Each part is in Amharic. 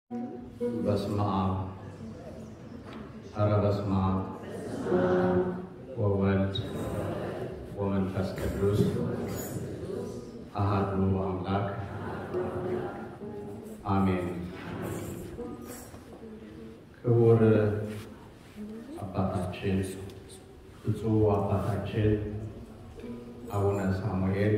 በስመ አብ ኧረ በስመ አብ ወወልድ ወመንፈስ ቅዱስ አሐዱ አምላክ አሜን። ክቡር አባታችን ብፁዕ አባታችን አቡነ ሳሙኤል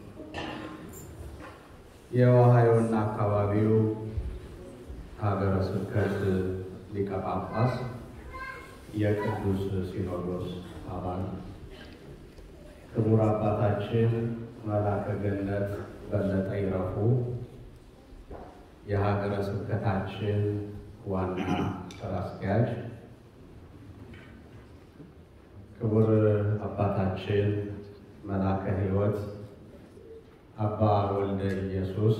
የኦሃዮና አካባቢው ሀገረ ስብከት ሊቀ ጳጳስ የቅዱስ ሲኖዶስ አባል ክቡር አባታችን መላከ ገነት በለጠ ይረፉ የሀገረ ስብከታችን ዋና ስራ አስኪያጅ፣ ክቡር አባታችን መላከ ሕይወት አባ ወልደ ኢየሱስ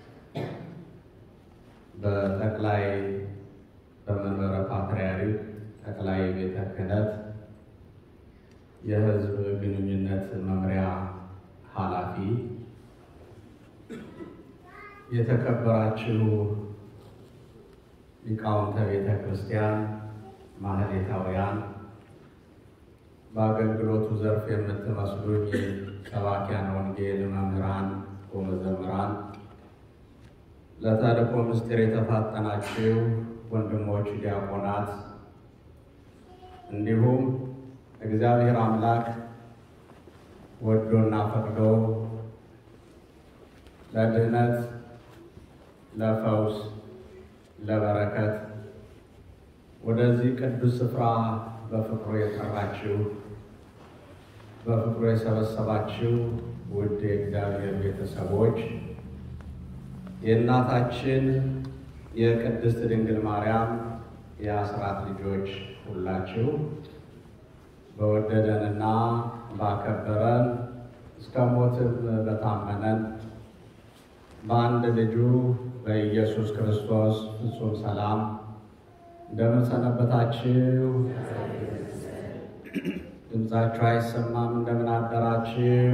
በጠቅላይ በመንበረ ፓትርያርክ ጠቅላይ ቤተ ክህነት የሕዝብ ግንኙነት መምሪያ ኃላፊ፣ የተከበራችሁ ሊቃውንተ ቤተ ክርስቲያን ማህሌታውያን፣ በአገልግሎቱ ዘርፍ የምትመስሉኝ ሰባኪያን ወንጌል መምህራን ወመዘምራን ለተልእኮ ምስጢር የተፋጠናችሁ ወንድሞች ዲያቆናት፣ እንዲሁም እግዚአብሔር አምላክ ወዶና ፈቅዶ ለድህነት፣ ለፈውስ፣ ለበረከት ወደዚህ ቅዱስ ስፍራ በፍቅሩ የጠራችሁ በፍቅሩ የሰበሰባችሁ ውድ የእግዚአብሔር ቤተሰቦች የእናታችን የቅድስት ድንግል ማርያም የአስራት ልጆች ሁላችሁ በወደደንና ባከበረን እስከ ሞትም በታመነን በአንድ ልጁ በኢየሱስ ክርስቶስ ፍጹም ሰላም እንደምን ሰነበታችሁ? ድምፃችሁ አይሰማም። እንደምን አደራችሁ?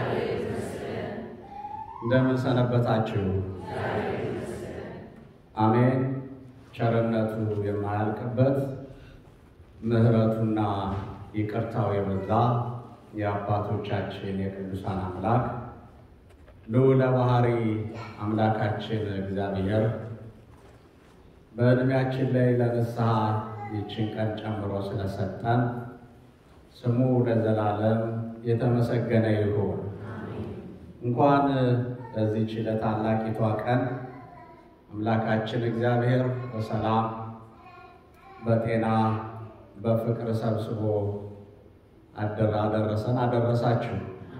እንደምን ሰነበታችሁ? አሜን። ቸርነቱ የማያልቅበት ምሕረቱና ይቅርታው የበዛ የአባቶቻችን የቅዱሳን አምላክ ልዑለ ባሕሪ አምላካችን እግዚአብሔር በዕድሜያችን ላይ ለንስሐ ይችን ቀን ጨምሮ ስለሰጠን ስሙ ለዘላለም የተመሰገነ ይሁን። እንኳን ለዚህች ለታላቂቷ ቀን አምላካችን እግዚአብሔር በሰላም በጤና በፍቅር ሰብስቦ አደረሰን አደረሳችሁ።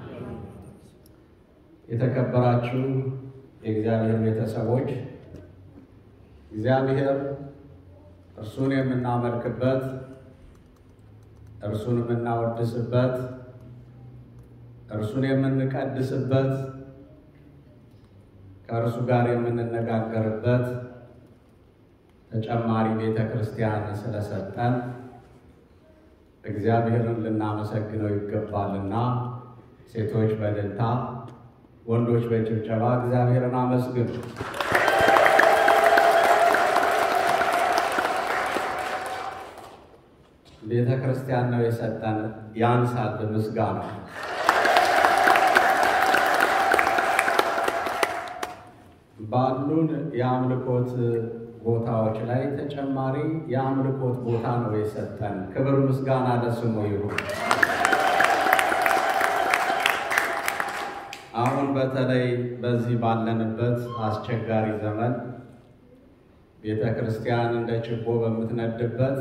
የተከበራችሁ የእግዚአብሔር ቤተሰቦች እግዚአብሔር እርሱን የምናመልክበት እርሱን የምናወድስበት እርሱን የምንቀድስበት ከእርሱ ጋር የምንነጋገርበት ተጨማሪ ቤተ ክርስቲያን ስለሰጠን እግዚአብሔርን ልናመሰግነው ይገባልና ሴቶች በእልልታ ወንዶች በጭብጨባ እግዚአብሔርን አመስግኑ። ቤተ ክርስቲያን ነው የሰጠን፣ ያንሳል ምስጋና። ባሉን የአምልኮት ቦታዎች ላይ ተጨማሪ የአምልኮት ቦታ ነው የሰጠን። ክብር ምስጋና ለስሙ ይሁን። አሁን በተለይ በዚህ ባለንበት አስቸጋሪ ዘመን ቤተ ክርስቲያን እንደ ችቦ በምትነድበት፣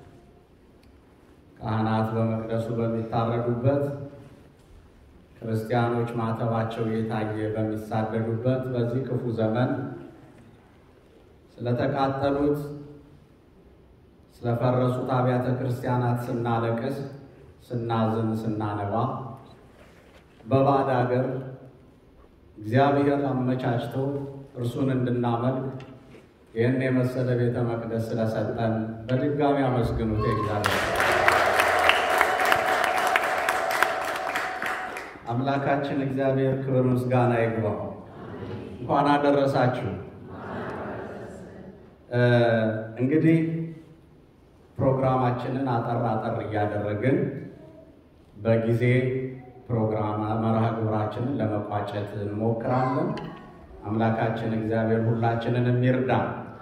ካህናት በመቅደሱ በሚታረዱበት፣ ክርስቲያኖች ማተባቸው እየታየ በሚሳደዱበት በዚህ ክፉ ዘመን ስለተቃጠሉት ስለፈረሱት አብያተ ክርስቲያናት ስናለቅስ፣ ስናዝን፣ ስናነባ በባዕድ አገር እግዚአብሔር አመቻችቶ እርሱን እንድናመልክ ይህን የመሰለ ቤተ መቅደስ ስለሰጠን በድጋሚ አመስግኑት እግዚአብሔር። አምላካችን እግዚአብሔር ክብር ምስጋና ይግባው። እንኳን አደረሳችሁ። እንግዲህ ፕሮግራማችንን አጠር አጠር እያደረግን በጊዜ ፕሮግራም መርሃ ግብራችንን ለመቋጨት እንሞክራለን። አምላካችን እግዚአብሔር ሁላችንን የሚርዳ።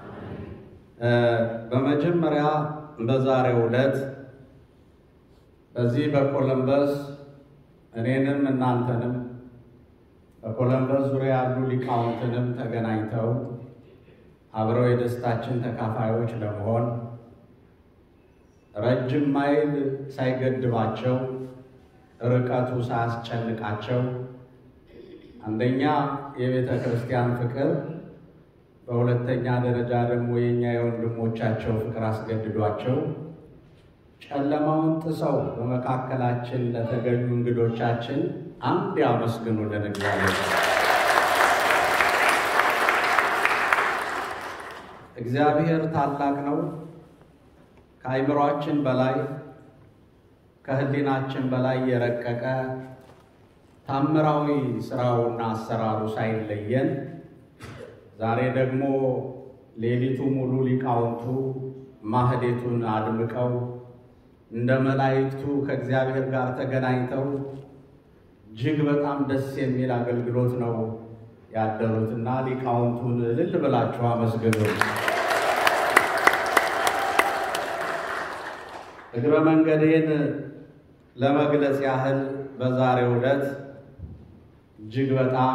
በመጀመሪያ በዛሬው ዕለት በዚህ በኮለምበስ እኔንም እናንተንም በኮለምበስ ዙሪያ ያሉ ሊቃውንትንም ተገናኝተው አብረው የደስታችን ተካፋዮች ለመሆን ረጅም ማይል ሳይገድባቸው ርቀቱ ሳያስጨንቃቸው አንደኛ የቤተ ክርስቲያን ፍቅር፣ በሁለተኛ ደረጃ ደግሞ የእኛ የወንድሞቻቸው ፍቅር አስገድዷቸው ጨለማውን ጥሰው በመካከላችን ለተገኙ እንግዶቻችን አንድ ያመስግኑልን እግዚአብሔር። እግዚአብሔር ታላቅ ነው። ከአይምሯችን በላይ ከሕሊናችን በላይ የረቀቀ ታምራዊ ስራውና አሰራሩ ሳይለየን ዛሬ ደግሞ ሌሊቱ ሙሉ ሊቃውንቱ ማህሌቱን አድምቀው እንደ መላእክቱ ከእግዚአብሔር ጋር ተገናኝተው እጅግ በጣም ደስ የሚል አገልግሎት ነው ያደሩትና ሊቃውንቱን እልል ብላችሁ አመስግኑ። እግረ መንገዴን ለመግለጽ ያህል በዛሬው ዕለት እጅግ በጣም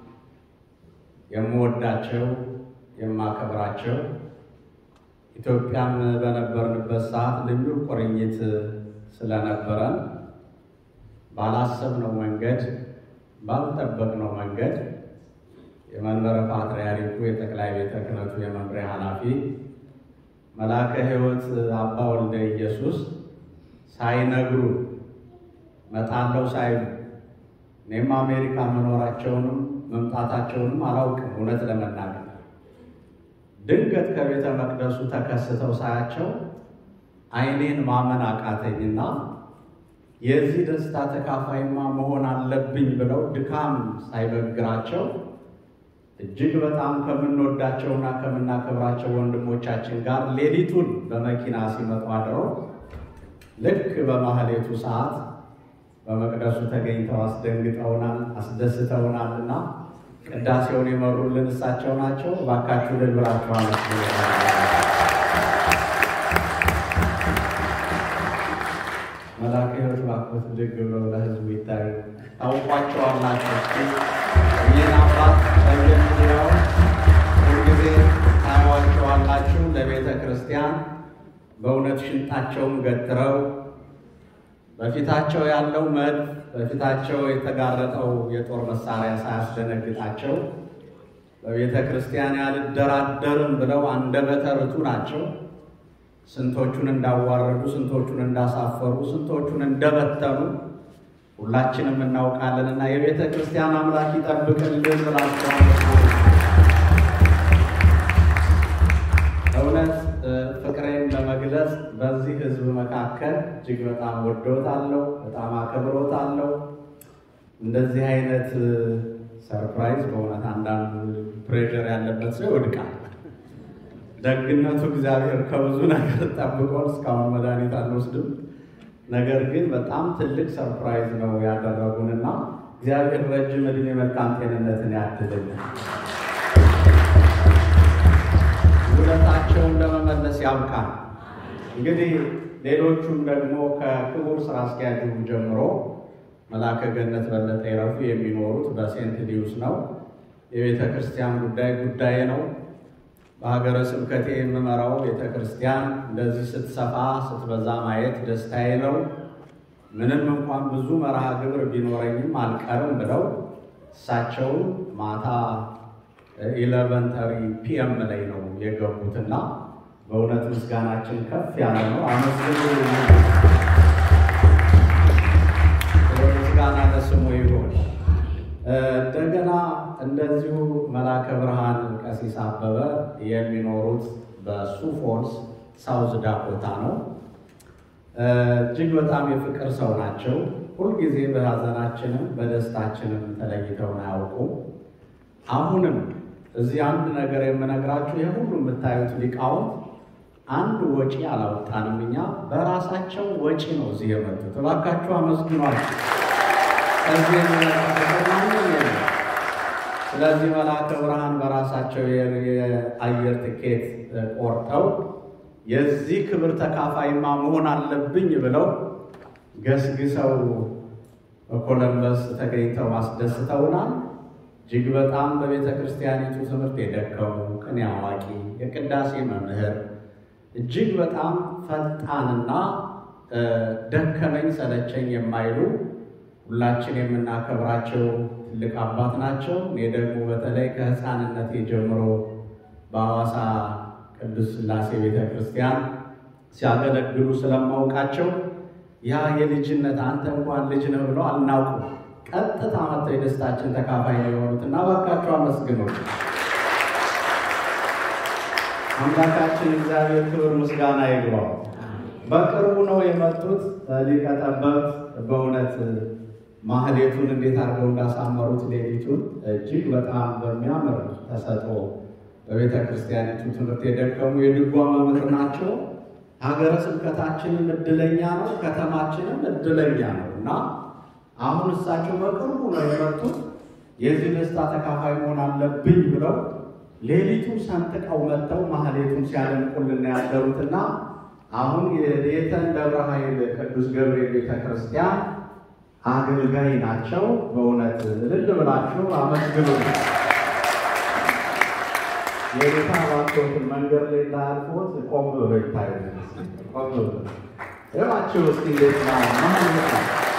የምወዳቸው የማከብራቸው ኢትዮጵያም በነበርንበት ሰዓት ልዩ ቁርኝት ስለነበረን ባላሰብነው መንገድ ባልጠበቅነው መንገድ የመንበረ ፓትርያርኩ የጠቅላይ ቤተ ክህነቱ የመምሪያ ኃላፊ መልአከ ሕይወት አባ ወልደ ኢየሱስ ሳይነግሩ መጣለው ሳይሉ እኔም አሜሪካ መኖራቸውንም መምጣታቸውንም አላውቅም። እውነት ለመናገር ድንገት ከቤተ መቅደሱ ተከስተው ሳያቸው ዓይኔን ማመን አቃተኝና የዚህ ደስታ ተካፋይማ መሆን አለብኝ ብለው ድካም ሳይበግራቸው እጅግ በጣም ከምንወዳቸውና ከምናከብራቸው ወንድሞቻችን ጋር ሌሊቱን በመኪና ሲመጡ አድረው ልክ በማህሌቱ ሰዓት በመቅደሱ ተገኝተው አስደንግጠውናል፣ አስደስተውናል እና ቅዳሴውን የመሩልን እሳቸው ናቸው። እባካችሁ ልል ብላችሁ አመስግኑ። መልአከ ሕይወት እባክዎት ድግ ብለው ለሕዝቡ ይታዩ። ታውቋቸዋላችሁ። እስኪ ይህን አባት በየሚዲያው ሁልጊዜ ታዩዋቸዋላችሁ። ለቤተ ክርስቲያን በእውነት ሽንጣቸውን ገትረው በፊታቸው ያለው መድፍ በፊታቸው የተጋረጠው የጦር መሳሪያ ሳያስደነግጣቸው በቤተ ክርስቲያን ያልደራደርም ብለው አንደበተ ርቱዕ ናቸው። ስንቶቹን እንዳዋረዱ፣ ስንቶቹን እንዳሳፈሩ፣ ስንቶቹን እንደበተኑ ሁላችንም እናውቃለንና የቤተ ክርስቲያን አምላክ ይጠብቅልን ብላችኋል። እውነት ፍቅሬን ለመግለጽ በዚህ ሕዝብ መካከል እጅግ በጣም ወዶታለሁ፣ በጣም አከብሮታለሁ። እንደዚህ አይነት ሰርፕራይዝ በእውነት አንዳንዱ ፕሬዠር ያለበት ሰው ይወድቃል። ደግነቱ እግዚአብሔር ከብዙ ነገር ጠብቆን እስካሁን መድኃኒት አንወስድም። ነገር ግን በጣም ትልቅ ሰርፕራይዝ ነው ያደረጉንና እግዚአብሔር ረጅም ዕድሜ መልካም ጤንነትን ያድልን። ውለታቸውን ለመመለስ ያብቃል። እንግዲህ ሌሎቹም ደግሞ ከክቡር ስራ አስኪያጁ ጀምሮ መልአከ ገነት በለጠ ይረፉ የሚኖሩት በሴንት ሊዩስ ነው። የቤተ ክርስቲያን ጉዳይ ጉዳይ ነው። በሀገረ ስብከቴ የምመራው ቤተ ክርስቲያን እንደዚህ ስትሰፋ ስትበዛ ማየት ደስታዬ ነው። ምንም እንኳን ብዙ መርሃ ግብር ቢኖረኝም አልቀርም ብለው እሳቸው ማታ ኢለቨን ተሪ ፒኤም ላይ ነው የገቡትና በእውነት ምስጋናችን ከፍ ያለ ነው። አመስግኑ። ምስጋና ለስሙ ይሁን። እንደገና እንደዚሁ መላከ ብርሃን ቀሲስ አበበ የሚኖሩት በሱ ፎልስ ሳውዝ ዳኮታ ነው። እጅግ በጣም የፍቅር ሰው ናቸው። ሁልጊዜ በሀዘናችንም በደስታችንም ተለይተውን አያውቁም። አሁንም እዚህ አንድ ነገር የምነግራችሁ ይህ ሁሉ የምታዩት ሊቃውንት አንድ ወጪ አላወጣንም። እኛ በራሳቸው ወጪ ነው እዚህ የመጡት። እባካችሁ አመስግኗቸው። ከዚህ የሚመጣማንም የለም። ስለዚህ መልአከ ብርሃን በራሳቸው የአየር ትኬት ቆርጠው የዚህ ክብር ተካፋይማ መሆን አለብኝ ብለው ገስግሰው በኮለምበስ ተገኝተው አስደስተውናል። እጅግ በጣም በቤተ ክርስቲያኒቱ ትምህርት የደከሙ ቅኔ አዋቂ፣ የቅዳሴ መምህር እጅግ በጣም ፈጣንና ደከመኝ ሰለቸኝ የማይሉ ሁላችን የምናከብራቸው ትልቅ አባት ናቸው። እኔ ደግሞ በተለይ ከሕፃንነቴ ጀምሮ በሐዋሳ ቅዱስ ሥላሴ ቤተ ክርስቲያን ሲያገለግሉ ስለማውቃቸው ያ የልጅነት አንተ እንኳን ልጅ ነው ብለው አልናውቁም። ቀጥታ መጥተው የደስታችን ተካፋይ ነው የሆኑት እና እባካችሁ አመስግኖች አምላካችን እግዚአብሔር ክብር ምስጋና ይግባው። በቅርቡ ነው የመጡት ሊቀ ጠበብት በእውነት ማህሌቱን እንዴት አድርገው እንዳሳመሩት ሌሊቱን እጅግ በጣም በሚያምር ተሰጥኦ በቤተ ክርስቲያኒቱ ትምህርት የደከሙ የድጓ መምህር ናቸው። ሀገረ ስብከታችንም እድለኛ ነው፣ ከተማችንም እድለኛ ነው እና አሁን እሳቸው በቅርቡ ነው የመጡት። የዚህ ደስታ ተካፋይ መሆን አለብኝ ብለው ሌሊቱን ሰንጥቀው መጥተው ማህሌቱን ሲያደንቁልን ያደሩትና አሁን የየተን ደብረ ኃይል ቅዱስ ገብርኤል ቤተ ክርስቲያን አገልጋይ ናቸው። በእውነት እልል ብላችሁ አመስግኑ። የጌታ ባቶትን መንገድ ላይ እንዳያልፎት ቆም ብሎ ይታዩ። ቆም ብሎ እባችሁ እስኪ እንዴት ነው ማህሌት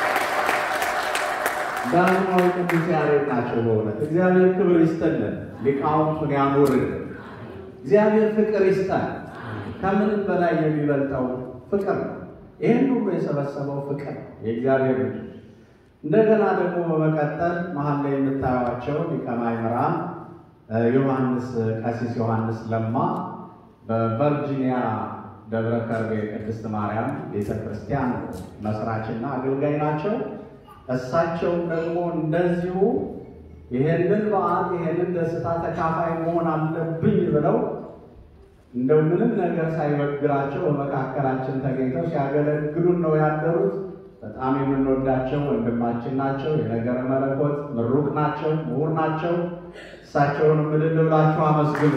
ዳግማዊ ቅዱስ ያሬድ ናቸው። በእውነት እግዚአብሔር ክብር ይስጠልን፣ ሊቃውንቱን ያኑርልን። እግዚአብሔር ፍቅር ይስጠን። ከምንም በላይ የሚበልጠው ፍቅር ነው። ይህን ሁሉ የሰበሰበው ፍቅር ነው፣ የእግዚአብሔር ልጅ። እንደገና ደግሞ በመቀጠል መሀል ላይ የምታዩቸው ሊቀ ማእምራን ዮሐንስ ቀሲስ ዮሐንስ ለማ በቨርጂኒያ ደብረ ከርቤ ቅድስት ማርያም ቤተክርስቲያን መስራችና አገልጋይ ናቸው። እሳቸውም ደግሞ እንደዚሁ ይሄንን በዓል ይሄንን ደስታ ተካፋይ መሆን አለብኝ ብለው እንደው ምንም ነገር ሳይበግራቸው በመካከላችን ተገኝተው ሲያገለግሉን ነው ያደሩት። በጣም የምንወዳቸው ወንድማችን ናቸው። የነገረ መለኮት ምሩቅ ናቸው፣ ምሁር ናቸው። እሳቸውን ምልል ብላችሁ አመስግኑ።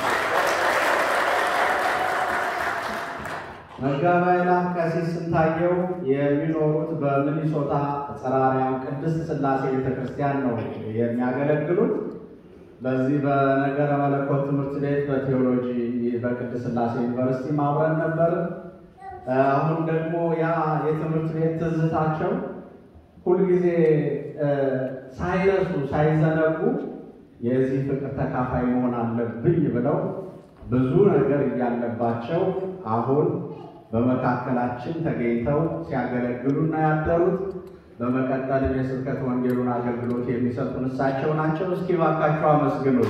መጋቢ ኃይላት ቀሲስ ስንታየው የሚኖሩት በሚኒሶታ ጸራሪያም ቅድስት ሥላሴ ቤተክርስቲያን ነው የሚያገለግሉት። በዚህ በነገረ መለኮት ትምህርት ቤት በቴዎሎጂ በቅድስት ሥላሴ ዩኒቨርሲቲ ማብረን ነበር። አሁን ደግሞ ያ የትምህርት ቤት ትዝታቸው ሁልጊዜ ሳይረሱ ሳይዘነጉ የዚህ ፍቅር ተካፋይ መሆን አለብኝ ብለው ብዙ ነገር እያለባቸው አሁን በመካከላችን ተገኝተው ሲያገለግሉና ያደሩት በመቀጠልም የስብከት ወንጌሉን አገልግሎት የሚሰጡን እሳቸው ናቸው። እስኪ ባካቸው አመስግኑት።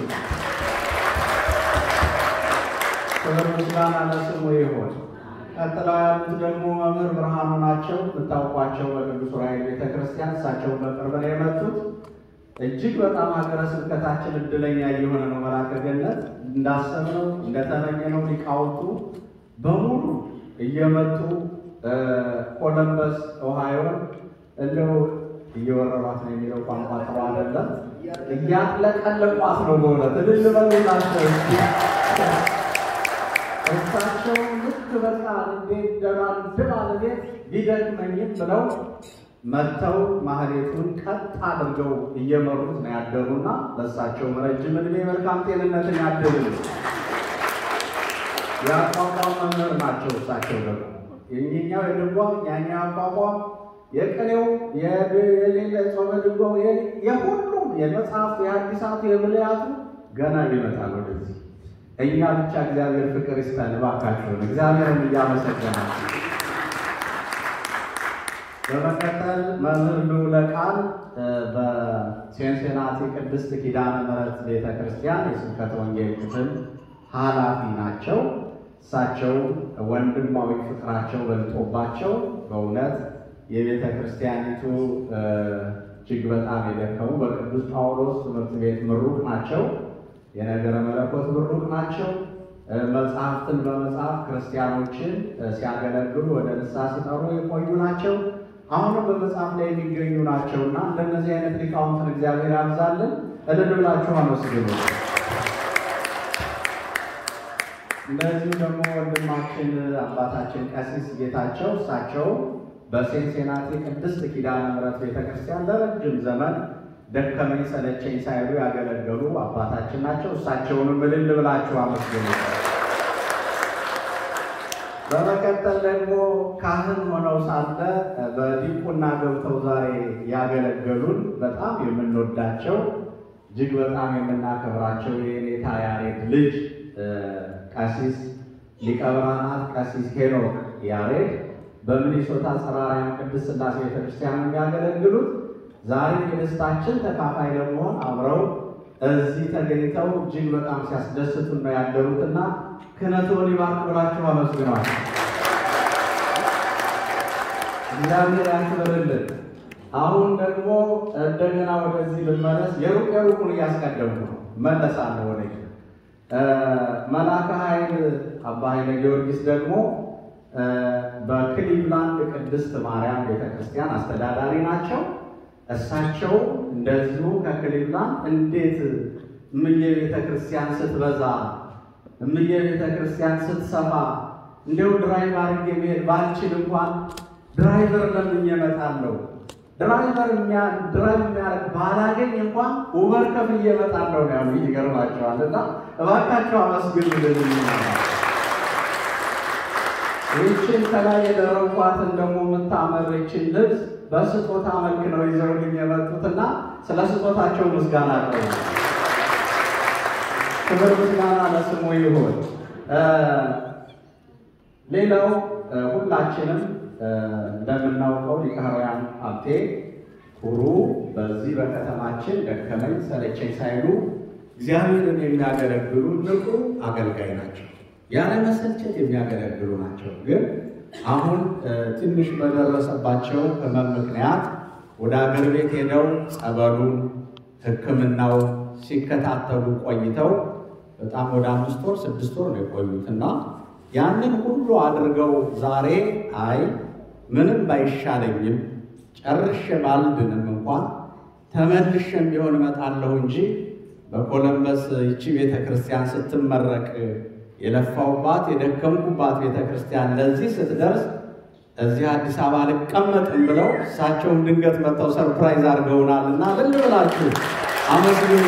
ክብር ምስጋና ለስሙ ይሆን። ቀጥለው ያሉት ደግሞ መምህር ብርሃኑ ናቸው። የምታውቋቸው በቅዱስ ዑራኤል ቤተክርስቲያን እሳቸውን በቅርብ ነው የመጡት። እጅግ በጣም ሀገረ ስብከታችን እድለኛ እየሆነ ነው። መላከ ገነት እንዳሰብነው እንደተመኘነው ሊቃውንቱ በሙሉ እየመጡ ኮለምበስ ኦሃዮ እንደው እየወረሯት ነው የሚለው ቋንቋ ጥሩ አይደለም፣ እያጥለቀለቋት ነው። በእውነት እልል በሉላቸው። እሳቸው ልክ በቃ እንዴት ደራድብ አልቤት ቢደክመኝም ብለው መጥተው ማህሌቱን ቀጥ አድርገው እየመሩት ነው ያደሩና ለእሳቸው ረጅም ዕድሜ መልካም ጤንነትን ያድልን። የአቋቋም መምህር ናቸው። እሳቸው ደግሞ የኛው የድጓ ያኛው አቋቋም የቅኔው የሌለ ጾመ ድጓው የሁሉም የመጽሐፍቱ የአዲሳቱ የብሉያቱ ገና ይመጣል ወደዚህ። እኛ ብቻ እግዚአብሔር ፍቅር ይስጠን እባካችሁን፣ እግዚአብሔርን እያመሰገናችሁ በመቀጠል መምህር ልዑለ ቃል በሴንሴናቲ ቅድስት ኪዳነ ምሕረት ቤተ ክርስቲያን የስብከተ ወንጌል ክፍል ኃላፊ ናቸው። እሳቸው ወንድማዊ ፍቅራቸው በልጦባቸው በእውነት የቤተ ክርስቲያኒቱ እጅግ በጣም የደከሙ በቅዱስ ጳውሎስ ትምህርት ቤት ምሩቅ ናቸው። የነገረ መለኮት ብሩቅ ናቸው። መጽሐፍትን በመጽሐፍ ክርስቲያኖችን ሲያገለግሉ ወደ ንስሐ ሲጠሩ የቆዩ ናቸው። አሁንም በመጽሐፍ ላይ የሚገኙ ናቸው እና እንደነዚህ አይነት ሊቃውንትን እግዚአብሔር ያብዛልን። እልል ብላችሁ አመስግኑ። እንደዚሁ ደግሞ ወንድማችን አባታችን ቀሲስ ጌታቸው እሳቸው በሴንሴናቲ ቅድስት ኪዳነ ምሕረት ቤተክርስቲያን ለረጅም ዘመን ደከመኝ ሰለቸኝ ሳይሉ ያገለገሉ አባታችን ናቸው። እሳቸውንም እልል ብላችሁ አመስግኑ። በመቀጠል ደግሞ ካህን ሆነው ሳለ በዲቁና ገብተው ዛሬ ያገለገሉን በጣም የምንወዳቸው እጅግ በጣም የምናከብራቸው የኔታ ያሬድ ልጅ ቀሲስ ሊቀ ብርሃናት ቀሲስ ሄኖክ ያሬድ በሚኒሶታ ጸራራያን ቅድስት ሥላሴ ቤተክርስቲያን የሚያገለግሉት ዛሬ የደስታችን ተካፋይ ለመሆን አብረው እዚህ ተገኝተው እጅግ በጣም ሲያስደስቱን ነው ያደሩትና ክህነቱን ይባርክ ብላችሁ አመስግኗል። እግዚአብሔር ያክብርልን። አሁን ደግሞ እንደገና ወደዚህ ልመለስ። የሩቅ የሩቁን እያስቀደምኩ ነው፣ መለሳለሁ ወደ መልአከ ኃይል አባ ኃይለ ጊዮርጊስ ደግሞ በክሊቭላንድ ቅድስት ማርያም ቤተክርስቲያን አስተዳዳሪ ናቸው። እሳቸው እንደዚሁ ከክሊቭላንድ እንዴት እምዬ ቤተክርስቲያን ስትበዛ እምዬ ቤተክርስቲያን ስትሰፋ እንዲሁ ድራይቭ አድርጌ መሄድ ባልችል እንኳን ድራይቨር ለምኜ እመጣለሁ ድራይቨር ድራይቭ የሚያደርግ ባላገኝ እንኳን ውበር ከፍዬ እመጣለሁ ነው ያሉ። ይገርማቸዋል። እና እባካቸው አመስግኑልን። ይህችን ከላይ የደረኳትን ደግሞ የምታምር ይችን ልብስ በስጦታ መልክ ነው ይዘውልኝ የመጡትና ስለ ስጦታቸው ምስጋና አለው። ክብር ምስጋና ለስሙ ይሁን። ሌላው ሁላችንም እንደምናውቀው ሊቀ ኅሩያን ሀብቴ ኩሩ በዚህ በከተማችን ደከመኝ ሰለቸኝ ሳይሉ እግዚአብሔርን የሚያገለግሉ ንቁ አገልጋይ ናቸው። ያለ መሰልቸት የሚያገለግሉ ናቸው። ግን አሁን ትንሽ በደረሰባቸው ሕመም ምክንያት ወደ አገር ቤት ሄደው ጸበሉን፣ ሕክምናው ሲከታተሉ ቆይተው በጣም ወደ አምስት ወር ስድስት ወር ነው የቆዩት እና ያንን ሁሉ አድርገው ዛሬ አይ ምንም ባይሻለኝም ጨርሼ ባልድንም እንኳን ተመልሼም ቢሆን እመጣለሁ እንጂ በኮለምበስ ይቺ ቤተ ክርስቲያን ስትመረቅ የለፋውባት የደከምኩባት ቤተ ክርስቲያን ለዚህ ስትደርስ እዚህ አዲስ አበባ አልቀመጥም ብለው እሳቸውም ድንገት መጥተው ሰርፕራይዝ አድርገውናል እና ልል ብላችሁ አመስግኑ።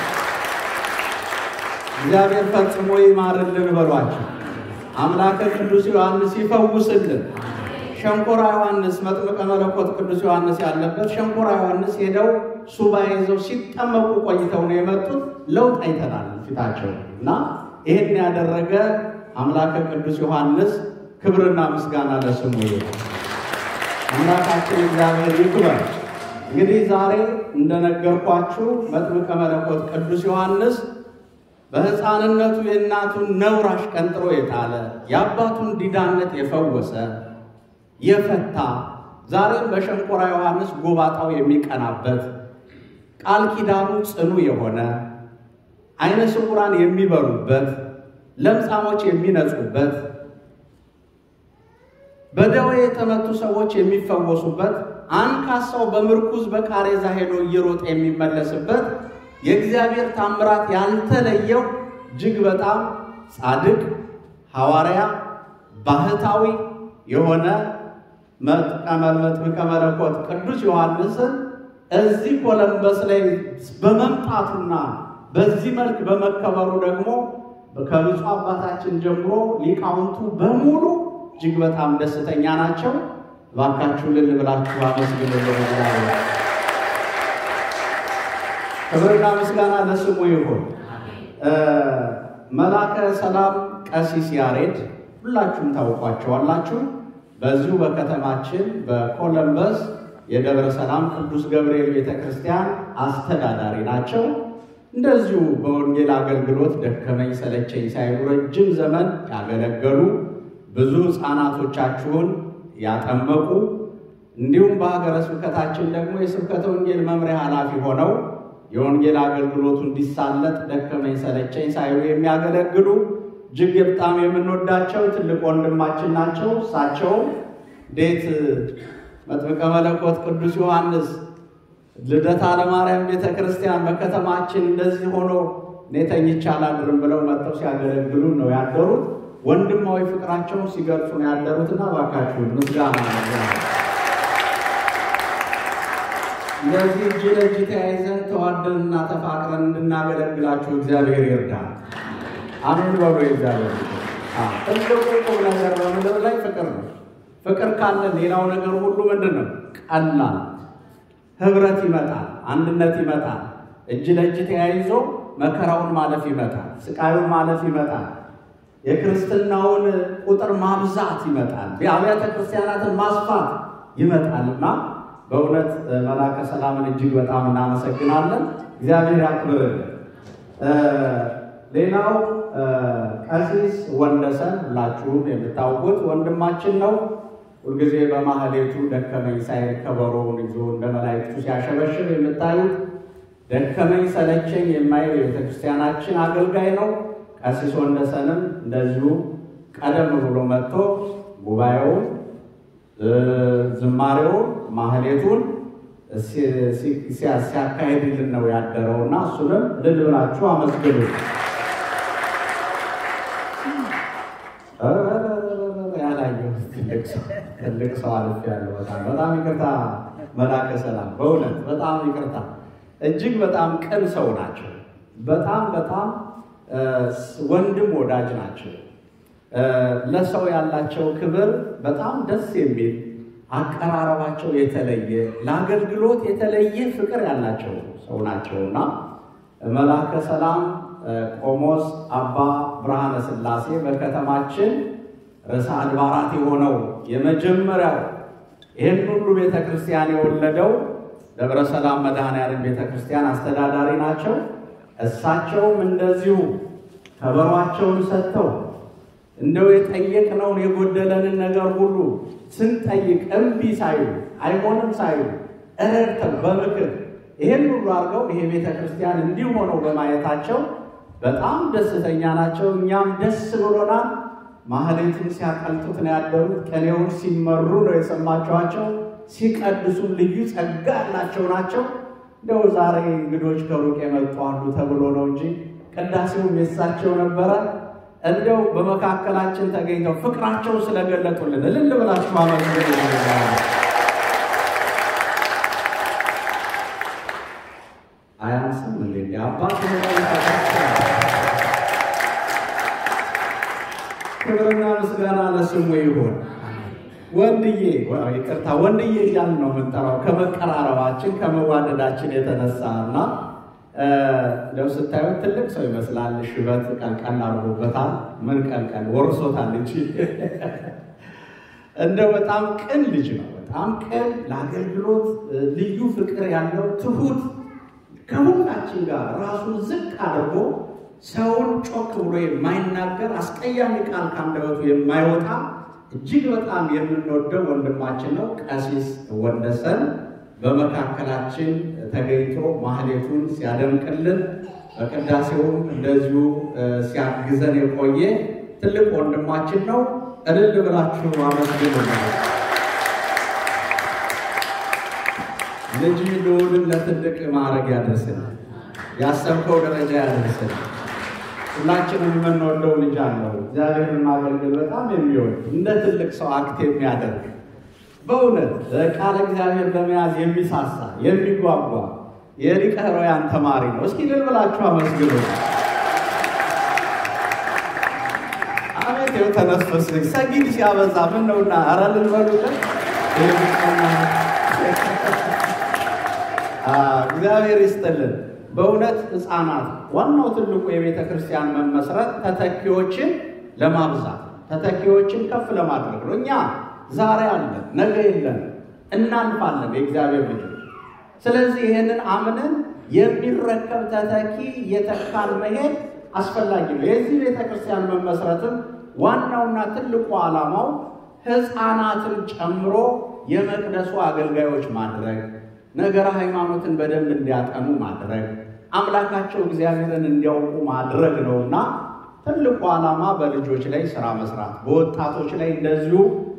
እግዚአብሔር ፈጽሞ ይማርልን በሏቸው። አምላከ ቅዱስ ዮሐንስ ይፈውስልን። ሸንኮራ ዮሐንስ መጥምቀ መለኮት ቅዱስ ዮሐንስ ያለበት ሸንኮራ ዮሐንስ ሄደው ሱባኤ ይዘው ሲጠመቁ ቆይተው ነው የመጡት። ለውጥ አይተናል ፊታቸው እና ይህን ያደረገ አምላከ ቅዱስ ዮሐንስ ክብርና ምስጋና ለስሙ ይሁን። አምላካችን እግዚአብሔር ይክበር። እንግዲህ ዛሬ እንደነገርኳችሁ መጥምቀ መለኮት ቅዱስ ዮሐንስ በሕፃንነቱ የእናቱን ነውር አሽቀንጥሮ የጣለ የአባቱን ዲዳነት የፈወሰ የፈታ ዛሬም በሸንኮራ ዮሐንስ ጎባጣው የሚቀናበት ቃል ኪዳኑ ጽኑ የሆነ ዓይነ ስውራን የሚበሩበት ለምጻሞች የሚነጹበት በደዌ የተመቱ ሰዎች የሚፈወሱበት አንካሳው በምርኩዝ በቃሬዛ ሄዶ እየሮጠ የሚመለስበት የእግዚአብሔር ታምራት ያልተለየው እጅግ በጣም ጻድቅ ሐዋርያ ባህታዊ የሆነ መጥምቀ መለኮት ቅዱስ ዮሐንስን እዚህ ኮለምበስ ላይ በመምጣቱና በዚህ መልክ በመከበሩ ደግሞ ከብፁዕ አባታችን ጀምሮ ሊቃውንቱ በሙሉ እጅግ በጣም ደስተኛ ናቸው። እባካችሁ ልል ብላችሁ አመስግኑልን። ክብርና ምስጋና ለስሙ ይሁን። መላከ ሰላም ቀሲስ ያሬድ ሁላችሁም ታውቋቸዋላችሁ። በዚሁ በከተማችን በኮለምበስ የደብረ ሰላም ቅዱስ ገብርኤል ቤተ ክርስቲያን አስተዳዳሪ ናቸው። እንደዚሁ በወንጌል አገልግሎት ደከመኝ ሰለቸኝ ሳይሉ ረጅም ዘመን ያገለገሉ ብዙ ሕፃናቶቻችሁን ያጠመቁ እንዲሁም በሀገረ ስብከታችን ደግሞ የስብከተ ወንጌል መምሪያ ኃላፊ ሆነው የወንጌል አገልግሎቱ እንዲሳለጥ ደከመኝ ሰለቸኝ ሳይሉ የሚያገለግሉ እጅግ በጣም የምንወዳቸው ትልቅ ወንድማችን ናቸው። እሳቸውም እንዴት መጥምቀ መለኮት ቅዱስ ዮሐንስ ልደታ ለማርያም ቤተ ክርስቲያን በከተማችን እንደዚህ ሆኖ እኔ ተኝቼ አላድርም ብለው መጥተው ሲያገለግሉ ነው ያደሩት። ወንድማዊ ፍቅራቸውን ሲገልጹ ነው ያደሩትና እባካችሁን ምስጋና እንደዚህ እጅ ለእጅ ተያይዘን ተዋደንና ተፋቅረን እንድናገለግላችሁ እግዚአብሔር ይርዳል። አሜን በሉ። እግዚአብሔር ትልቁ ቁም ነገር በምድር ላይ ፍቅር ነው። ፍቅር ካለ ሌላው ነገር ሁሉ ምንድን ነው? ቀላል ህብረት ይመጣል፣ አንድነት ይመጣል። እጅ ለእጅ ተያይዞ መከራውን ማለፍ ይመጣል፣ ስቃዩን ማለፍ ይመጣል፣ የክርስትናውን ቁጥር ማብዛት ይመጣል፣ የአብያተ ክርስቲያናትን ማስፋት ይመጣልና በእውነት መላከ ሰላምን እጅግ በጣም እናመሰግናለን። እግዚአብሔር ያክብርልን። ሌላው ቀሲስ ወንደሰን ሁላችሁም የምታውቁት ወንድማችን ነው። ሁልጊዜ በማህሌቱ ደከመኝ ሳይል ከበሮውን ይዞ እንደ መላእክቱ ሲያሸበሽብ የምታዩት ደከመኝ ሰለቸኝ የማይል የቤተክርስቲያናችን አገልጋይ ነው። ቀሲስ ወንደሰንም እንደዚሁ ቀደም ብሎ መጥቶ ጉባኤውን፣ ዝማሬውን፣ ማህሌቱን ሲያካሄድልን ነው ያደረውና እሱንም እልል ብላችሁ አመስግኑ። ትልቅ ሰው አልፍ ያለው በጣም በጣም ይቅርታ መላከ ሰላም፣ በእውነት በጣም ይቅርታ። እጅግ በጣም ቅን ሰው ናቸው። በጣም በጣም ወንድም ወዳጅ ናቸው። ለሰው ያላቸው ክብር በጣም ደስ የሚል አቀራረባቸው የተለየ ለአገልግሎት የተለየ ፍቅር ያላቸው ሰው ናቸውና መላከ ሰላም ቆሞስ አባ ብርሃነ ሥላሴ በከተማችን ርዕሰ አድባራት የሆነው የመጀመሪያው ይህን ሁሉ ቤተ ክርስቲያን የወለደው ደብረ ሰላም መድኃኔዓለም ቤተ ክርስቲያን አስተዳዳሪ ናቸው። እሳቸውም እንደዚሁ ከበሯቸውን ሰጥተው እንደው የጠየቅነውን የጎደለንን ነገር ሁሉ ስንጠይቅ እምቢ ሳይሉ አይሆንም ሳይሉ እረድተው በምክር ይሄን ሁሉ አድርገው ይሄ ቤተ ክርስቲያን እንዲህ ሆነው በማየታቸው በጣም ደስተኛ ናቸው። እኛም ደስ ብሎናል። ማህሌቱን ሲያቀልጡት ነው ያደሩት። ቅኔውን ሲመሩ ነው የሰማችኋቸው። ሲቀድሱ ልዩ ጸጋ ያላቸው ናቸው። እንደው ዛሬ እንግዶች ከሩቅ የመጡ አሉ ተብሎ ነው እንጂ ቅዳሴውም የሳቸው ነበረ። እንደው በመካከላችን ተገኝተው ፍቅራቸው ስለገለጡልን እልል ብላችሁ አመስግኑ። አያንስም እንዴ? አባት ክብርና ምስጋና ለስሙ ይሁን። ወንድዬ ይቅርታ፣ ወንድዬ እያልን ነው የምንጠራው ከመቀራረባችን ከመዋደዳችን የተነሳ እና እንደው ስታዩት ትልቅ ሰው ይመስላል። ሽበት ቀልቀል አድርጎበታል። ምን ቀልቀል ወርሶታል እንጂ እንደው በጣም ቅን ልጅ ነው። በጣም ቅን፣ ለአገልግሎት ልዩ ፍቅር ያለው ትሁት፣ ከሁላችን ጋር ራሱን ዝቅ አድርጎ ሰውን ጮክ ብሎ የማይናገር አስቀያሚ ቃል ከአንደበቱ የማይወጣ እጅግ በጣም የምንወደው ወንድማችን ነው። ቀሲስ ወንደሰን በመካከላችን ተገኝቶ ማህሌቱን ሲያደምቅልን በቅዳሴውም እንደዚሁ ሲያግዘን የቆየ ትልቅ ወንድማችን ነው። እልል ብላችሁ አመስግኑ። ልጅ ልዑልን ለትልቅ ማዕረግ ያደርስን፣ ያሰብከው ደረጃ ያደርስን። ሁላችንም የምንወደው ልጅ አለው። እግዚአብሔርን ማገልገል በጣም የሚወድ እንደ ትልቅ ሰው አክት የሚያደርግ በእውነት ቃለ እግዚአብሔር ለመያዝ የሚሳሳ የሚጓጓ የሊቀ ኅሩያን ተማሪ ነው። እስኪ ልል ብላችሁ አመስግኑ። አቤት ይኸው ተነፈስ ሰጊድ ሲያበዛ ምን ነውና፣ ኧረ ልል በሉለት። እግዚአብሔር ይስጥልን። በእውነት ሕፃናት ዋናው ትልቁ የቤተ ክርስቲያን መመስረት ተተኪዎችን ለማብዛት ተተኪዎችን ከፍ ለማድረግ ነው። እኛ ዛሬ አለን፣ ነገ የለን፣ እናልፋለን የእግዚአብሔር ልጆች። ስለዚህ ይህንን አምነን የሚረከብ ተተኪ የተካል መሄድ አስፈላጊ ነው። የዚህ ቤተ ክርስቲያን መመስረትም ዋናውና ትልቁ ዓላማው ሕፃናትን ጨምሮ የመቅደሱ አገልጋዮች ማድረግ ነገረ ሃይማኖትን በደንብ እንዲያጠኑ ማድረግ አምላካቸው እግዚአብሔርን እንዲያውቁ ማድረግ ነውና ትልቁ ዓላማ በልጆች ላይ ስራ መስራት፣ በወጣቶች ላይ እንደዚሁ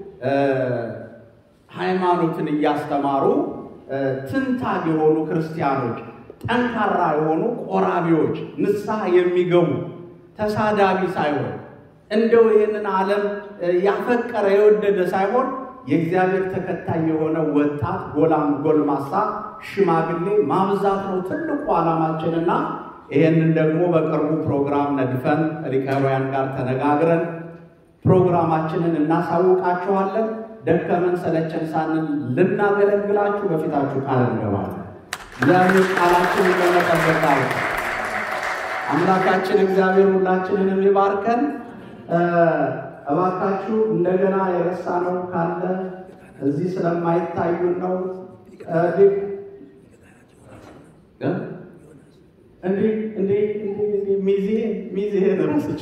ሃይማኖትን እያስተማሩ ትንታግ የሆኑ ክርስቲያኖች፣ ጠንካራ የሆኑ ቆራቢዎች፣ ንስሐ የሚገቡ ተሳዳቢ ሳይሆን እንደው ይህንን ዓለም ያፈቀረ የወደደ ሳይሆን የእግዚአብሔር ተከታይ የሆነ ወጣት ጎላም ጎልማሳ ሽማግሌ ማብዛት ነው ትልቁ ዓላማችንና ይህንን ደግሞ በቅርቡ ፕሮግራም ነድፈን ሊቀሮያን ጋር ተነጋግረን ፕሮግራማችንን እናሳውቃችኋለን። ደከመን ሰለቸን ሳንል ልናገለግላችሁ በፊታችሁ ቃል እንገባለን። እግዚአብሔር ቃላችንን ለመጠበቅ አምላካችን እግዚአብሔር ሁላችንንም ይባርከን። እባካችሁ እንደገና የረሳነው ካለ እዚህ ስለማይታዩን ነው። እንዲህ እንዲህ ሚዜ ሚዜ ረስች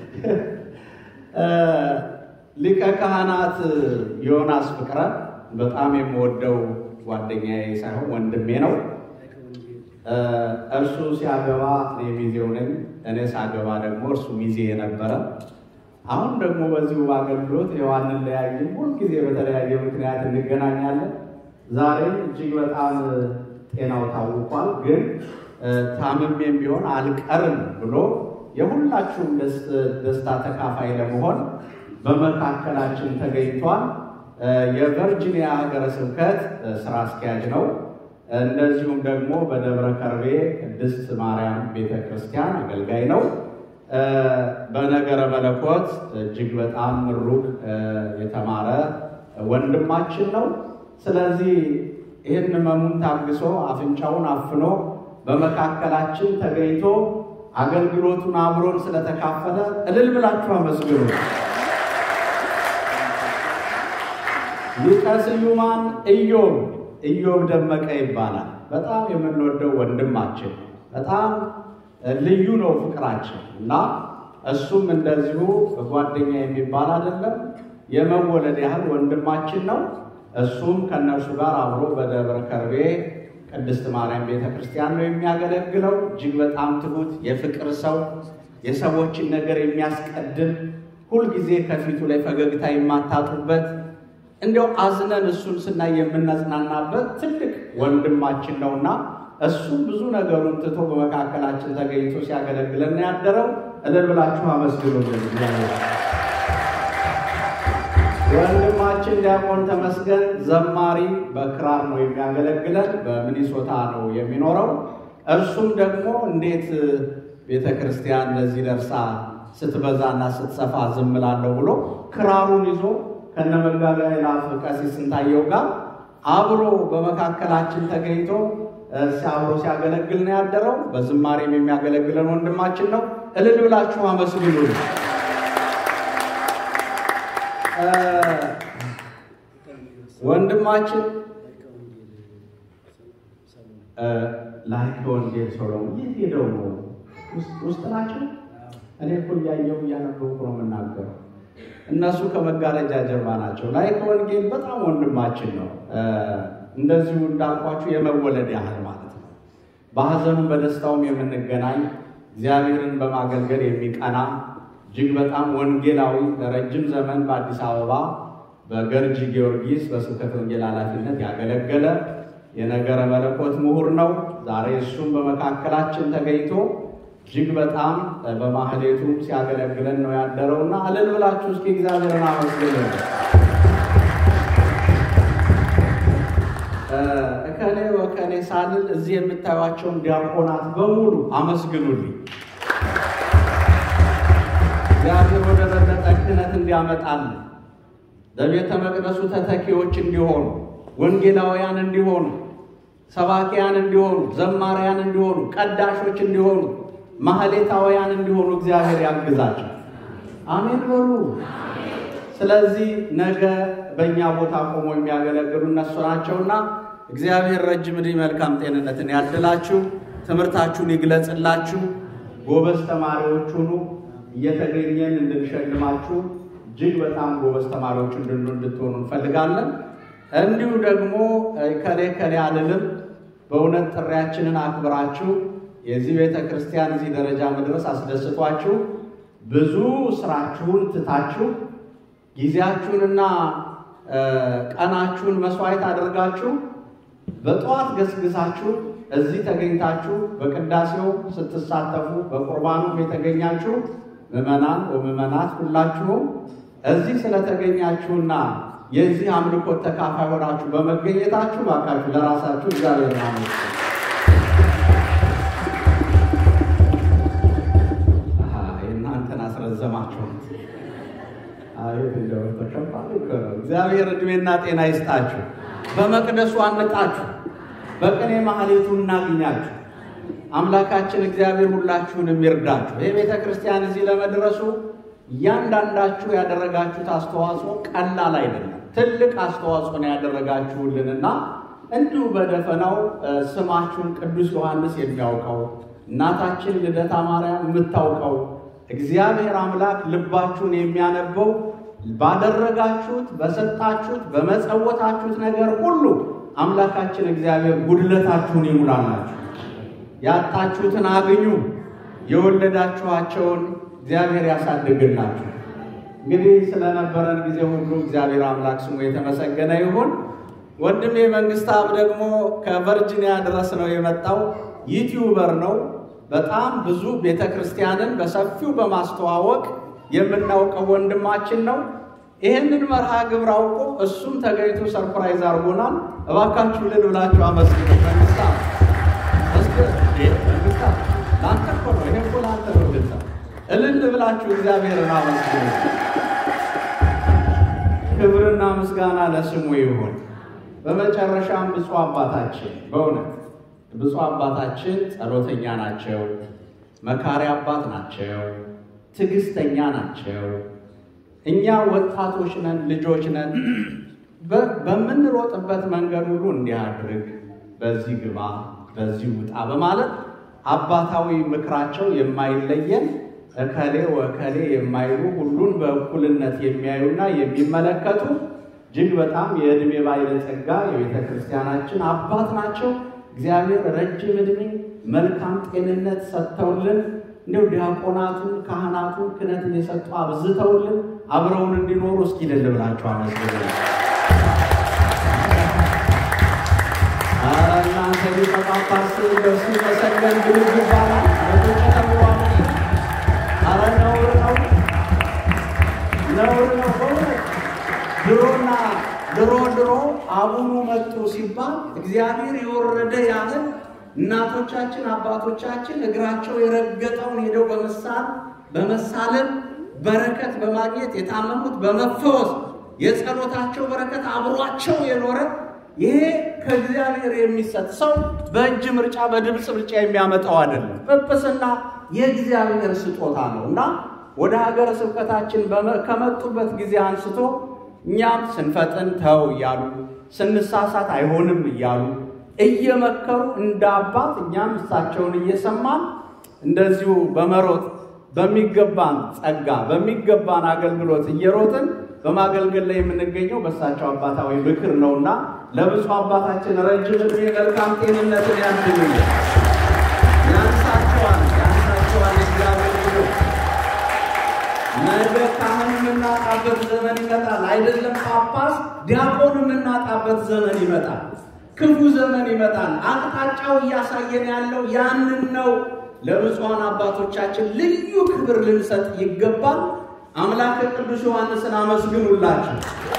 ሊቀ ካህናት ዮናስ ፍቅረ በጣም የምወደው ጓደኛዬ ሳይሆን ወንድሜ ነው። እርሱ ሲያገባ እኔ ሚዜው ነኝ፣ እኔ ሳገባ ደግሞ እርሱ ሚዜ የነበረ አሁን ደግሞ በዚሁ በአገልግሎት የዋንን ለያይም ሁልጊዜ በተለያየ ምክንያት እንገናኛለን። ዛሬም እጅግ በጣም ጤናው ታውቋል፣ ግን ታምሜም ቢሆን አልቀርም ብሎ የሁላችሁም ደስታ ተካፋይ ለመሆን በመካከላችን ተገኝቷል። የቨርጂኒያ ሀገረ ስብከት ስራ አስኪያጅ ነው። እንደዚሁም ደግሞ በደብረ ከርቤ ቅድስት ማርያም ቤተ ክርስቲያን አገልጋይ ነው። በነገረ መለኮት እጅግ በጣም ምሩቅ የተማረ ወንድማችን ነው። ስለዚህ ይህን ህመሙን ታግሶ አፍንጫውን አፍኖ በመካከላችን ተገኝቶ አገልግሎቱን አብሮን ስለተካፈለ እልል ብላችሁ አመስግኑ። ሊቀ ስዩማን ኢዮብ ኢዮብ ደመቀ ይባላል። በጣም የምንወደው ወንድማችን በጣም ልዩ ነው ፍቅራችን እና እሱም እንደዚሁ ጓደኛ የሚባል አይደለም፣ የመወለድ ያህል ወንድማችን ነው። እሱም ከእነርሱ ጋር አብሮ በደብረ ከርቤ ቅድስት ማርያም ቤተ ክርስቲያን ነው የሚያገለግለው። እጅግ በጣም ትሁት የፍቅር ሰው፣ የሰዎችን ነገር የሚያስቀድም ሁልጊዜ ከፊቱ ላይ ፈገግታ የማታጡበት እንዲያው አዝነን እሱን ስናይ የምናጽናናበት ትልቅ ወንድማችን ነውና እሱም ብዙ ነገሩን ትቶ በመካከላችን ተገኝቶ ሲያገለግለን ያደረው እልል ብላችሁ አመስግኑልን። ወንድማችን ዲያቆን ተመስገን ዘማሪ በክራር ነው የሚያገለግለን፣ በሚኒሶታ ነው የሚኖረው። እርሱም ደግሞ እንዴት ቤተ ክርስቲያን ለዚህ ደርሳ ስትበዛና ስትሰፋ ዝም እላለሁ ብሎ ክራሩን ይዞ ከነ መጋቢያ ይላፍ ቀሲስ ስንታየው ጋር አብሮ በመካከላችን ተገኝቶ አብሮ ሲያገለግል ነው ያደረው። በዝማሬም የሚያገለግለን ወንድማችን ነው። እልል ብላችሁ አመስግኑ። ወንድማችን ላይከ ወንጌል ሰሎሞን የት ሄደው ነው? ውስጥ ናቸው። እኔ እኮ እያየሁ እያነበብኩ ነው የምናገረው። እነሱ ከመጋረጃ ጀርባ ናቸው። ላይከ ወንጌል በጣም ወንድማችን ነው። እንደዚሁ እንዳልኳችሁ የመወለድ ያህል ማለት ነው። በሐዘኑም በደስታውም የምንገናኝ እግዚአብሔርን በማገልገል የሚቀና እጅግ በጣም ወንጌላዊ ለረጅም ዘመን በአዲስ አበባ በገርጂ ጊዮርጊስ በስብከተ ወንጌል ኃላፊነት ያገለገለ የነገረ መለኮት ምሁር ነው። ዛሬ እሱም በመካከላችን ተገኝቶ እጅግ በጣም በማህሌቱም ሲያገለግለን ነው ያደረውና እልል ብላችሁ እስኪ እግዚአብሔርን አመስግኑ። እከሌ ወከሌ ሳልል እዚህ የምታዩቸውን ዲያቆናት በሙሉ አመስግኑልኝ። እግዚአብሔር ወደ በለጠ ክህነት እንዲያመጣል በቤተ መቅደሱ ተተኪዎች እንዲሆኑ፣ ወንጌላውያን እንዲሆኑ፣ ሰባኪያን እንዲሆኑ፣ ዘማሪያን እንዲሆኑ፣ ቀዳሾች እንዲሆኑ፣ ማህሌታውያን እንዲሆኑ እግዚአብሔር ያግዛቸው። አሜን በሉ። ስለዚህ ነገ በእኛ ቦታ ቆሞ የሚያገለግሉ እነሱ ናቸውና እግዚአብሔር ረጅም ዕድሜ መልካም ጤንነትን ያድላችሁ፣ ትምህርታችሁን ይግለጽላችሁ፣ ጎበዝ ተማሪዎች ሁኑ። እየተገኘን እንድንሸልማችሁ እጅግ በጣም ጎበዝ ተማሪዎች እንድትሆኑ እንፈልጋለን። እንዲሁ ደግሞ ከሌ ከሌ አልልም በእውነት ጥሪያችንን አክብራችሁ የዚህ ቤተ ክርስቲያን እዚህ ደረጃ መድረስ አስደስቷችሁ ብዙ ስራችሁን ትታችሁ ጊዜያችሁንና ቀናችሁን መስዋዕት አድርጋችሁ በጠዋት ገስግሳችሁ እዚህ ተገኝታችሁ በቅዳሴው ስትሳተፉ በቁርባኑ የተገኛችሁ ምዕመናን ወምዕመናት ሁላችሁም እዚህ ስለተገኛችሁና የዚህ አምልኮት ተካፋይ ሆናችሁ በመገኘታችሁ ባካችሁ ለራሳችሁ እግዚአብሔር ማለት የእናንተን አስረዘማችሁት። አቤት እንደው ተከባሪ እኮ ነው። እግዚአብሔር እድሜና ጤና ይስጣችሁ። በመቅደሱ አንጣችሁ፣ በቅኔ ማህሌቱ እናግኛችሁ። አምላካችን እግዚአብሔር ሁላችሁንም ይርዳችሁ። ይህ ቤተ ክርስቲያን እዚህ ለመድረሱ እያንዳንዳችሁ ያደረጋችሁት አስተዋጽኦ ቀላል አይደለም። ትልቅ አስተዋጽኦ ነው ያደረጋችሁልንና እንዲሁ በደፈናው ስማችሁን ቅዱስ ዮሐንስ የሚያውቀው እናታችን ልደታ ማርያም የምታውቀው እግዚአብሔር አምላክ ልባችሁን የሚያነበው ባደረጋችሁት፣ በሰጣችሁት፣ በመጸወታችሁት ነገር ሁሉ አምላካችን እግዚአብሔር ጉድለታችሁን ይሙላላችሁ። ያጣችሁትን አግኙ፣ የወለዳችኋቸውን እግዚአብሔር ያሳድግላችሁ። እንግዲህ ስለነበረን ጊዜ ሁሉ እግዚአብሔር አምላክ ስሙ የተመሰገነ ይሁን። ወንድሜ መንግስታብ ደግሞ ከቨርጂኒያ ድረስ ነው የመጣው። ዩቲዩበር ነው። በጣም ብዙ ቤተ ክርስቲያንን በሰፊው በማስተዋወቅ የምናውቀው ወንድማችን ነው። ይህንን መርሃ ግብር አውቆ እሱም ተገኝቶ ሰርፕራይዝ አድርጎናል። እባካችሁ ልል ብላችሁ አመስግኑ። መንግስታብ መንግስታብ ለአንተ እኮ ነው። ይሄ እኮ ለአንተ ነው። ልታ እልል ብላችሁ እግዚአብሔርን አመስግኑ። ክብርና ምስጋና ለስሙ ይሁን። በመጨረሻም ብፁዕ አባታችን በእውነት ብፁዕ አባታችን ጸሎተኛ ናቸው፣ መካሪ አባት ናቸው፣ ትዕግስተኛ ናቸው። እኛ ወጣቶች ነን፣ ልጆች ነን። በምንሮጥበት መንገድ ሁሉ እንዲህ አድርግ፣ በዚህ ግባ፣ በዚህ ውጣ በማለት አባታዊ ምክራቸው የማይለየን እከሌ ወከሌ የማይሉ ሁሉን በእኩልነት የሚያዩና የሚመለከቱ እጅግ በጣም የዕድሜ ባለጸጋ የቤተ ክርስቲያናችን አባት ናቸው። እግዚአብሔር ረጅም ዕድሜ መልካም ጤንነት ሰጥተውልን እንዲሁ ዲያቆናቱን ካህናቱን ክህነት እየሰጡ አብዝተውልን አብረውን እንዲኖሩ እስኪ ልል ብላችሁ አመስግኑ። እናንተ ሊቀ ጳጳስ ደርሱ መሰገን ብልግ ይባላል በተጨተዋ አረ ነውር ነው፣ ነውር ነው በእውነት ድሮና ድሮ ድሮ አቡኑ መጡ ሲባል እግዚአብሔር የወረደ ያህል እናቶቻችን አባቶቻችን እግራቸው የረገጠውን ሄደው በመሳል በመሳለም በረከት በማግኘት የታመሙት በመፈወስ የጸሎታቸው በረከት አብሯቸው የኖረ ይሄ ከእግዚአብሔር የሚሰጥ ሰው በእጅ ምርጫ በድምፅ ምርጫ የሚያመጣው አይደለም። ጵጵስና የእግዚአብሔር ስጦታ ነው እና ወደ ሀገረ ስብከታችን ከመጡበት ጊዜ አንስቶ እኛም ስንፈጥን ተው እያሉ ስንሳሳት አይሆንም እያሉ እየመከሩ እንደ አባት እኛም እሳቸውን እየሰማን እንደዚሁ በመሮጥ በሚገባን ጸጋ በሚገባን አገልግሎት እየሮጥን በማገልገል ላይ የምንገኘው በእሳቸው አባታዊ ምክር ነውና ለብፁዕ አባታችን ረጅም ዕድሜ መልካም ጤንነትን ያድልልን። ያንሳቸዋል ያንሳቸዋል እግዚአብሔር ብሎ ነገ ካህን የምናጣበት ዘመን ይመጣል። አይደለም ጳጳስ ዲያቆን የምናጣበት ዘመን ይመጣል። ክፉ ዘመን ይመጣል። አቅጣጫው እያሳየን ያለው ያንን ነው። ለብፁዓን አባቶቻችን ልዩ ክብር ልንሰጥ ይገባል። አምላከ ቅዱስ ዮሐንስን አመስግኑላቸው።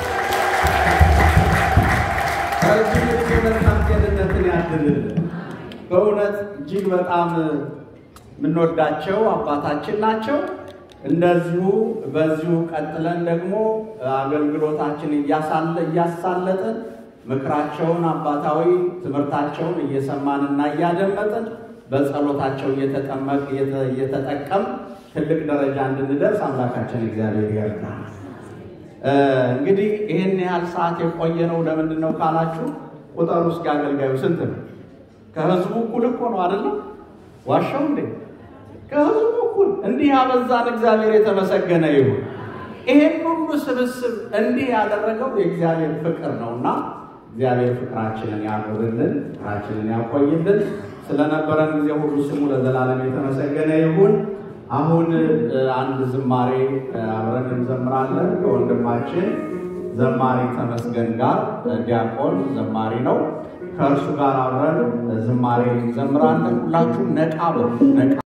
ረጅም ዕድሜ መልካም ጤንነትን ያድልልን። በእውነት እጅግ በጣም የምንወዳቸው አባታችን ናቸው። እንደዚሁ በዚሁ ቀጥለን ደግሞ አገልግሎታችን እያሳለጥን ምክራቸውን አባታዊ ትምህርታቸውን እየሰማንና እያደመጥን በጸሎታቸው እየተጠመቅ እየተጠቀም ትልቅ ደረጃ እንድንደርስ አምላካችን እግዚአብሔር ይርዳል። እንግዲህ ይህን ያህል ሰዓት የቆየ ነው ለምንድን ነው ካላችሁ፣ ቁጥር ውስጥ አገልጋዩ ስንት ነው? ከህዝቡ እኩል እኮ ነው አይደለም? ዋሻው እንዴ? ከህዝቡ እኩል እንዲህ ያበዛን እግዚአብሔር የተመሰገነ ይሁን። ይሄን ሁሉ ስብስብ እንዲህ ያደረገው የእግዚአብሔር ፍቅር ነውና እግዚአብሔር ፍቅራችንን ያኑርልን፣ ፍቅራችንን ያቆይልን። ስለነበረን ጊዜ ሁሉ ስሙ ለዘላለም የተመሰገነ ይሁን። አሁን አንድ ዝማሬ አብረን እንዘምራለን ከወንድማችን ዘማሪ ተመስገን ጋር ዲያቆን ዘማሪ ነው። ከእርሱ ጋር አብረን ዝማሬ እንዘምራለን። ሁላችሁም ነቃ በሉ ነቃ